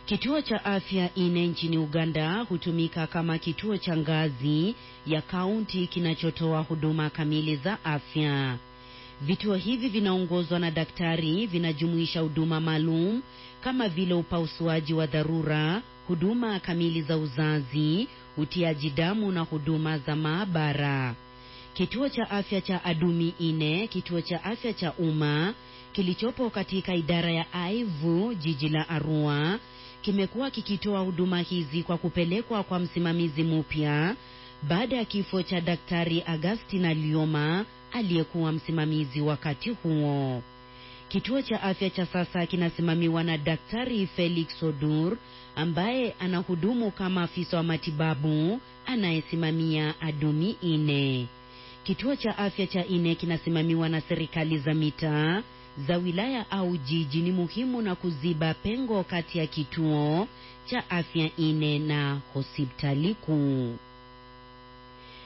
Kituo cha afya ine nchini Uganda hutumika kama kituo cha ngazi ya kaunti kinachotoa huduma kamili za afya. Vituo hivi vinaongozwa na daktari, vinajumuisha huduma maalum kama vile upasuaji wa dharura, huduma kamili za uzazi, utiaji damu na huduma za maabara. Kituo cha afya cha Adumi ine, kituo cha afya cha umma kilichopo katika idara ya Aivu, jiji la Arua, kimekuwa kikitoa huduma hizi kwa kupelekwa kwa msimamizi mpya baada ya kifo cha Daktari Agustina Lioma aliyekuwa msimamizi wakati huo. Kituo cha afya cha sasa kinasimamiwa na Daktari Felix Odur ambaye anahudumu kama afisa wa matibabu anayesimamia Adumi ine. Kituo cha afya cha ine kinasimamiwa na serikali za mitaa za wilaya au jiji. Ni muhimu na kuziba pengo kati ya kituo cha afya ine na hospitali kuu.